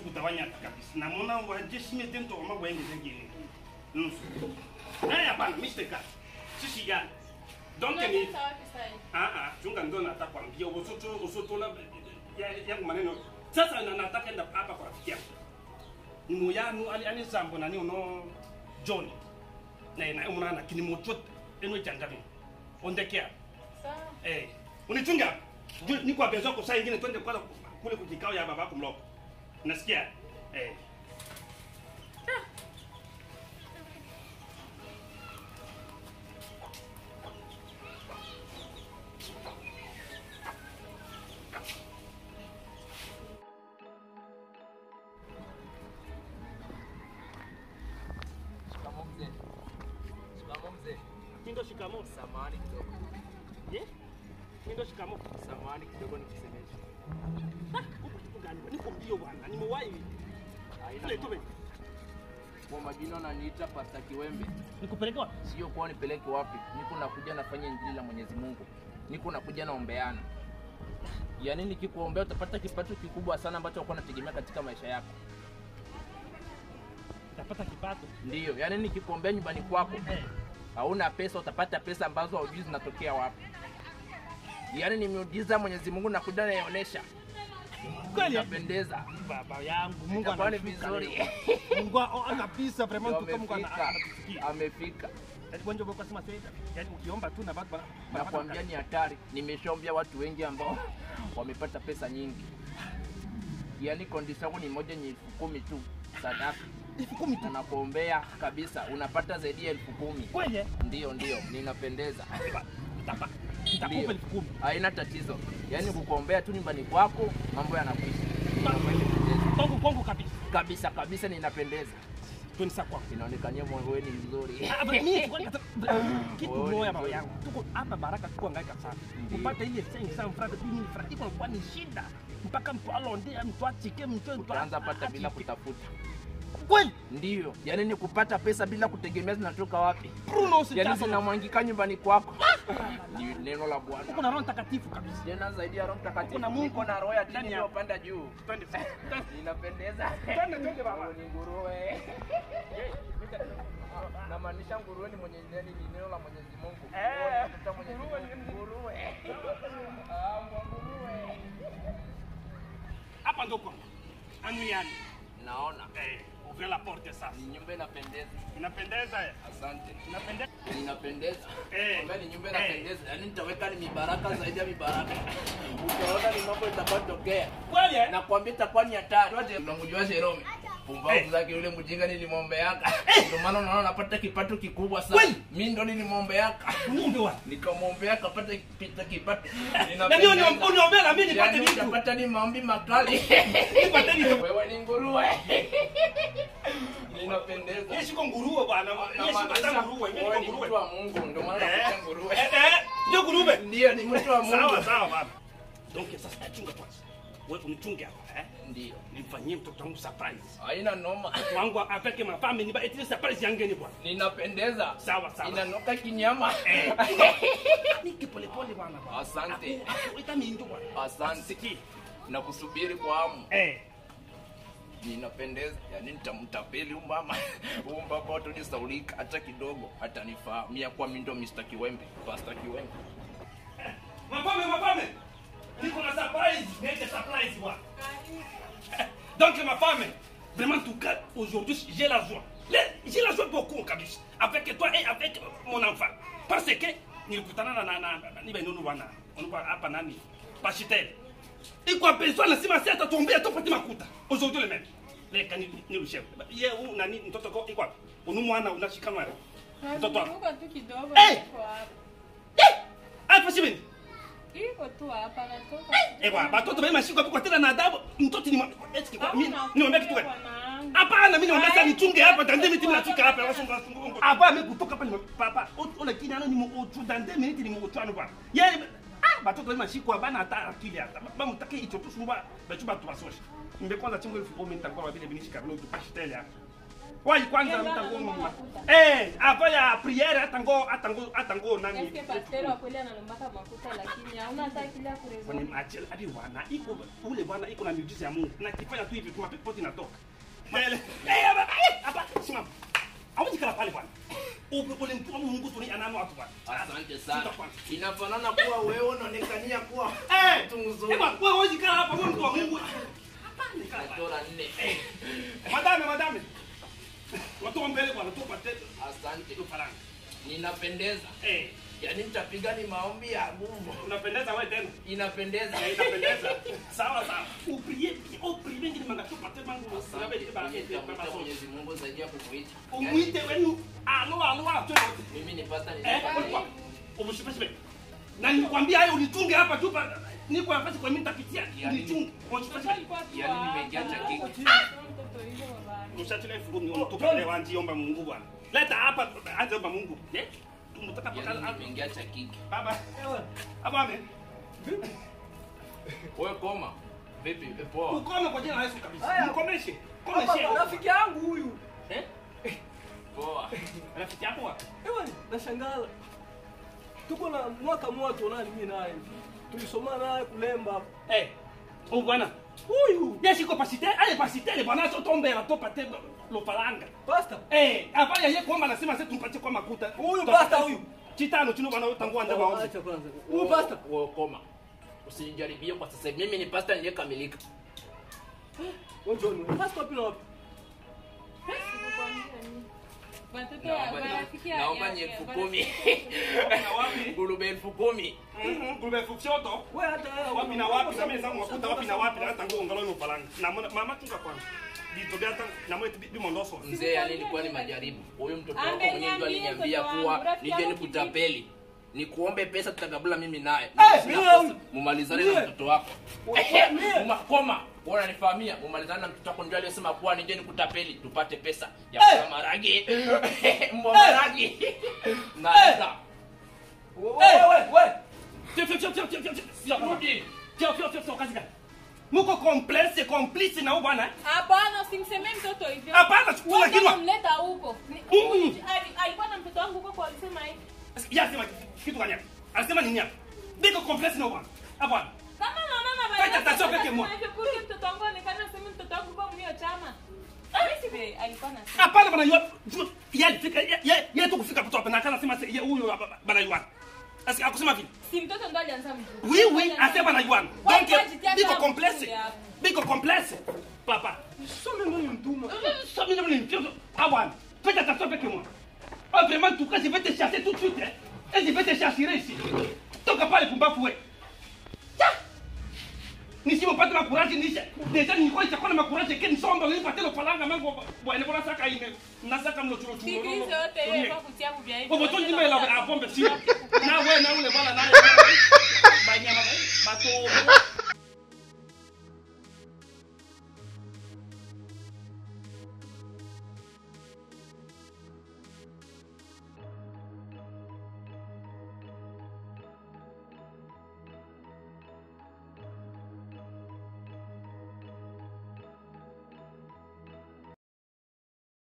utawanyata kabisa namona wajeshi tento kama wenge zengine nusu eh hapana mistake sisi ya donc ni Unapita wapi sasa hivi? ah ah chunga ndo nataka kwambia usoto usoto la ya- yangu maneno sasa na nataka enda hapa kwa rafiki yangu ni muyanu ali ali sambo nani uno John na na umana kini moto eno changami ondekea Sawa. eh unichunga Ju- niko abezo kwa saa ingine twende kwanza kule kujikao ya baba yako mloko nasikia eh Shikamoo mzee. Shikamoo mzee. kindo shikamo Samahani kidogo. eh kindo shikamo Samahani kidogo nikusemeshe. huko kitu gani niko mbio bwana nimewahi Haina kule mambo. tu Kwa majina wananiita Pasta Kiwembe. nikupeleke wapi Sio kwa nipeleke wapi. Niko nakuja nafanya injili la Mwenyezi Mungu. Niko nakuja naombeana. Yaani nikikuombea utapata kipato kikubwa sana ambacho uko unategemea katika maisha yako. utapata kipato Ndiyo, yaani nikikuombea nyumbani kwako eh hauna pesa, utapata pesa ambazo haujui zinatokea wapi. Yaani ni miujiza Mwenyezi Mungu nakuja naionyesha. kweli Inapendeza. baba yangu Mungu Itakuwa ni anashuka vizuri. leo. Mungu a- anapisa vraiment Ndio tuko Mungu ana- amefika. anatusikia Amefika. Yaani wengi wako sema sasa yani ukiomba tu na watu wana- nakwambia ni hatari. Nimeshaombea watu wengi ambao wamepata pesa nyingi, yaani kondisi yangu ni moja ni elfu kumi tu sadaka, elfu kumi na tu nakuombea kabisa unapata zaidi ya elfu kumi. kweli Ndio, ndio, ninapendeza. Nitapa- nitakupa Ndio, elfu kumi haina tatizo, yaani kukuombea tu nyumbani kwako mambo yanakwisha. kwangu kwangu kabisa Kabisa kabisa, ninapendeza. twende sasa kwangu Inaonekania mwangu wewe ni mzuri. Ah, but mimi sikuwa nikata- kitu Wewe ni moja baba mzuri. yangu tuko hapa baraka tuko hangaika sana Ndio. kupata ile 500 francs mimi ni francs iko kwa ni shida mpaka mtu alonde mtu achike mtu mtu Utaanza pata bila achike. kutafuta. kweli Ndiyo, yaani ni kupata pesa bila kutegemea zinatoka wapi. Bruno Yaani usichazo zinamwangika nyumbani kwako. Ni neno la uko Bwana. na roho mtakatifu kabisa Tena zaidi ya Roho Mtakatifu. Kuna Mungu Niko na roho ya ndani chini yako. iliyopanda juu. twende twende Ninapendeza. twende twende baba Wewe ni nguruwe. Namaanisha nguruwe ni mwenye neno ni neno la Mwenyezi Mungu. Eh, Wewe unatafuta Mwenyezi nguruwe Mungu. ni- Nguruwe. Ah, mwa nguruwe. hapa ndo kwangu anuyani Naona eh ouvrir la porte sasa ni nyumba inapendeza. inapendeza eh Asante. inapendeza Ninapendeza. Eh. Kwamba ni nyumba Eh. inapendeza. Yaani nitaweka ni mibaraka zaidi ya mibaraka. Utaona ni mambo itakayotokea. kweli eh nakwambia itakuwa ni hatari. Unamjua Jerome? Pumbavu Eh. zake yule mjinga nilimwombeaka. Ndio maana unaona napata kipato kikubwa sana. Kweli? Mimi ndo nilimwombeaka. Mungu wa Nikamwombea akapata kipita kipato. na ndio uniombea na mimi nipate Yaani vitu utapata ni maombi makali. nipate vitu Wewe ni nguruwe. Ninapendeza. Yesu kwa nguruwe bwana Yesu hata nguruwe mimi Wewe niko ni mtu nguruwe wa Mungu ndio maana Eh. nakuita nguruwe. eh eh ndio nguruwe Ndio ni mtu wa sawa Mungu. sawa baba donc sasa achunga kwanza wewe unichunge hapa eh Ndio. nimfanyie mtoto wangu surprise Haina noma. wangu avec ma femme ni ba etile surprise yangeni bwana Ninapendeza. sawa sawa Inanuka kinyama. eh niki pole pole bwana bwana Asante. ita mingi bwana Asante. Siki. na kusubiri kwa hamu eh ninapendeza yani nitamtapeli huyu mama huyu baba watonisaulika hata kidogo atanifaa mia kwa mi ndo Mr. Kiwembe Pastor Kiwembe mapame mapame niko na surprise niende surprise bwana Donc ma femme, vraiment en tout cas, aujourd'hui, j'ai la joie. Le- J'ai la joie beaucoup, kabisa. Avec toi et avec mon enfant. Parce que, nilikutana na na na na nibe nunu bwana. Unupa hapa nani? Pashitel. Iko apeswa na sima sasa tuombea tupate makuta. Aujourd'hui le même. Le kani ni chef. Ye u nani mtoto ko iko. Unu mwana unashika mara. Mtoto wako. Nazunguka tu kidogo Eh! niko hapa. Eh! Hapa sibeni. Iko tu hapa natoka. Eh bwana, batoto bema shiko kwa tena na adabu. Mtoto ni mwa- eti kwa mimi Hauna niombe kitu gani? bwanangu. Hapana, mimi naomba sasa Ai, nichunge hapa tande miti kwa nafika hapa wasonga wasonga. Hapa mimi kutoka hapa ni papa. Ona kini ano ni mu ochu tande miti ni mu ochu ano bwana. Yeye ah batoto bema shiko bana hata akili hata. Ba mutake hicho tu sumba ba chuba tu basosha. Mbe kwanza chingo elfu kumi nitakuwa vile binishika vile tupashitele hapa. Wai kwanza Yeye ndo mtango analomba mama. makuta. Eh, hapa ya priere atango atango atango nani? Eske pasteur wa kweli analombaka makuta lakini hauna hata akili ya Kwani kurezoa. machel hadi wana iko ule bwana iko na miujiza ya Mungu. Na kifanya tu hivi tumape poti inatoka. Mbele. Eh, hapa eh, hapa simama. Hauji kala pale bwana. Ule ule mtu wa Mungu tu ni anano watu bwana. Asante sana. Sita kwanza. Inafanana kuwa wewe unaonekania kuwa Eh, mtu mzuri. Eba, wewe hauji kala hapa wewe mtu wa Mungu. Hapa ni kala. pale. Natora nne. Madame, madame. Watu mbele bwana, tu pate Asante. tu faranga. Ninapendeza. Eh, Yaani nitapiga ni maombi ya nguvu. unapendeza wewe tena. Inapendeza. Eh, inapendeza. Sawa sawa. Upriye, upriye ngine manga tu pate mangu. Asante. Unabe ba Nitamuita ba ba. Mwenyezi Mungu zaidi ya kumuita. Umwite wenu. Alo alo alo. Mimi ni pasta ni Eh, ulikuwa. Umshipeshe. Na nilikwambia hayo unitunge hapa tu pa. Niko nafasi kwa mimi nitapitia. Yaani- Unitunge. Umshipeshe. Yaani nimeingia cha kiki. Mtoto hivyo baba. Mshatile fungu ni unatupa leo anji omba Mungu bwana. Leta hapa anze omba Mungu. Eh? Tunataka Yaani paka nimeingia cha kiki. baba. Hapa ame. Wewe koma. Vipi? Eh, Poa. Ukome kwa jina la Yesu kabisa. Haya. Mkomeshe. Hapa Komeshe. rafiki yangu huyu. Eh? Poa. Rafiki yako wapi? Ewa nashangala. Tuko na mwaka mmoja tunani mimi naye. Tulisoma naye kulemba. Eh. Oh bwana. Huyu Yeshi ko pasite, ale pasite le bwana so tombe la topa te lo palanga. pasta. Eh, hapa yeye kwamba anasema sasa tumpatie kwa makuta. Huyu Topa- pasta huyu. Chitano chino bwana tangu anda maombi. Acha kwanza. Huyu pasta. Wewe koma. Usinijaribie kwa sasa. hivi. Mimi ni pasta niliyekamilika. Wewe John. Pasta wapi na wapi? Sikukwambia nini. Watoto wa Naomba marafiki ya- naomba ya- ni ya- elfu marafiki kumi. Na wapi? Ngurube elfu kumi. Mhm, Gube fufshoto. Wewe hata Wapi na wapi na mimi zangu makuta wapi na wapi na tangu ngalo lo palanga. Na mona- mama chunga kwanza. Ditogea hata na mwe bi mondoso. Mzee, yani ilikuwa ni majaribu. Huyu mtoto wako Ameniambia mwenyewe ndo aliniambia mtoto kuwa wangu, rafiki nije yangu nikutapeli. Nikuombe pesa tutakabula mimi naye. Eh, Mimi sina mie kosa. huyu. Mumalizane na Mie. mtoto wako. Wewe, Ehe, mie. muma- Koma, wewe unanifahamia. Mumalizane na mtoto wako ndio aliyesema kuwa nije nikutapeli tupate pesa ya Eh. hey. maragi. Mbwa maragi. Na eza. Wewe wewe. Tio tio tio tio tio tio. Tio Rudi. tio tio tio kazi gani? Muko complice complice na huyu bwana. eh? Hapana, usimsemee mtoto hivyo. Hapana, chukua Wewe kinwa. kama mleta huko. Ni- Mm. ali- Alikuwa na mtoto wangu huko kwa alisema hivi. Yasema kitu gani hapa? Anasema nini hapa? Biko complice na huyu bwana. Hapa. Kama naona Fanya baba. tatizo peke mwa. Hivyo mtoto wangu onekana sema mtoto wangu kwa mlio chama. Mimi sibe alikuwa na Hapana bana yua. Yeye fika yeye yeye tu kufika hapo hapa na kana sema yeye huyu bana yua. Asi akusema vile. Si mtoto ndo alianza mjuu. Oui oui, asema bana yua. Wewe Donc kajitia biko kama complice. mzuri hapa. Biko complice. Papa. Soma ndio mtuma. Ça me donne une chose. Ah ouais. Faites attention avec moi. Ah vraiment, en tout cas, je vais te chasser tout de suite. Hein. Et je vais te chasser ici. Toka pale pumbafu we. Tiens. nisipopata makuraji nisha deja nilikuwa nishakuwa na makuraji ke nisomba nilipate lo palanga mango bwana bona saka ine nasaka mlo chulo chulo Siku hizo yote wewe kwa kutia kubia hivi. Bobo tu ndime la a bombe si na we na ule bwana na banyama bato